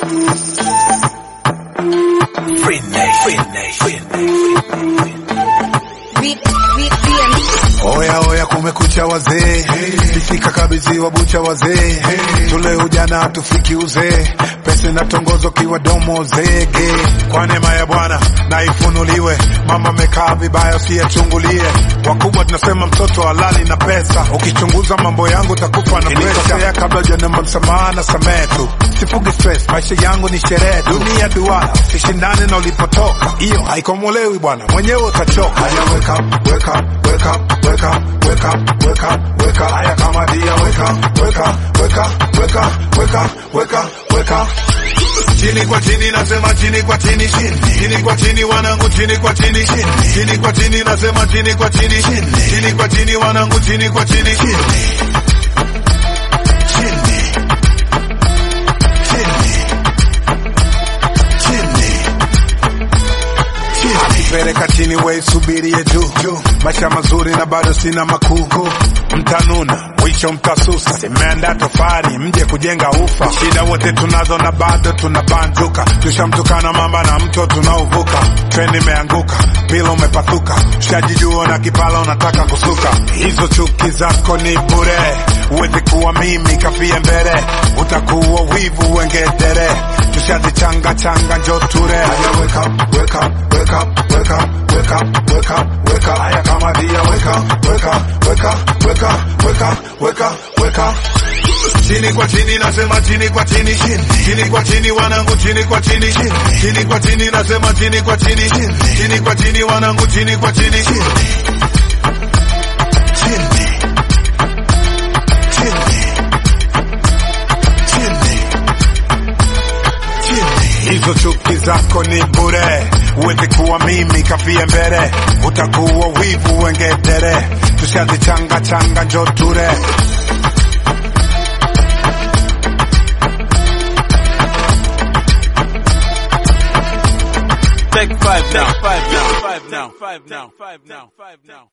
Free Nation. Free Nation. Oya oya, kumekucha wazee, ifika kabidhiwa bucha wazee, tule ujana hatufiki uzee, pesa inatongozo kiwa domo zege. Kwa neema ya Bwana na ifunuliwe, mama amekaa vibaya usiyachungulie. Wakubwa tunasema mtoto halali na pesa, ukichunguza mambo yangu utakufa na presha. Kabla hujaomba msamaha na samehe tu, sifugi stress, maisha yangu ni sherehe, dunia duara, sishindane na ulipotoka, hiyo haikomolewi bwana, mwenyewe utachoka. Haya, wake up, wake up, wake up, wake up, wake up, wake up, wake up. Haya kama dia, wake up, wake up, wake up, wake up, wake up, wake up, wake up. Chini kwa chini nasema chini kwa chini chini chini kwa chini wanangu chini kwa chini chini chini kwa chini nasema chini kwa chini chini chini kwa chini wanangu chini kwa chini chini chini chini chini akipeleka chini we subirie juu juu maisha mazuri na bado sina makuku mtanuna mwisho mtasusa imeanda tofari mje kujenga ufa shida wote tunazo na bado tunabanjuka tushamtukana mamba na mto tunaovuka treni imeanguka pila umepathuka ushajijua na kipala unataka kusuka hizo chuki zako ni bure uwezi kuwa mimi kafie mbele utakuwa wivu wengedere tushazichanga changa njo ture Haya, wake up, wake up, wake up, wake up, wake up, wake up, wake up. Haya kama dia wake up, wake up, wake up, wake up, wake up, wake up, wake up. Chini kwa chini nasema chini kwa chini chini chini kwa chini wanangu chini kwa chini chini chini kwa chini nasema chini kwa chini chini chini kwa chini wanangu chini kwa chini chini chini chini chini chini hizo chuki zako ni bure uwezi kuwa mimi kafie mbele utakuwa wivu wengedere tushazichanga changa njo ture Take five now. Five now. Five now. Five now. Five now. Five now.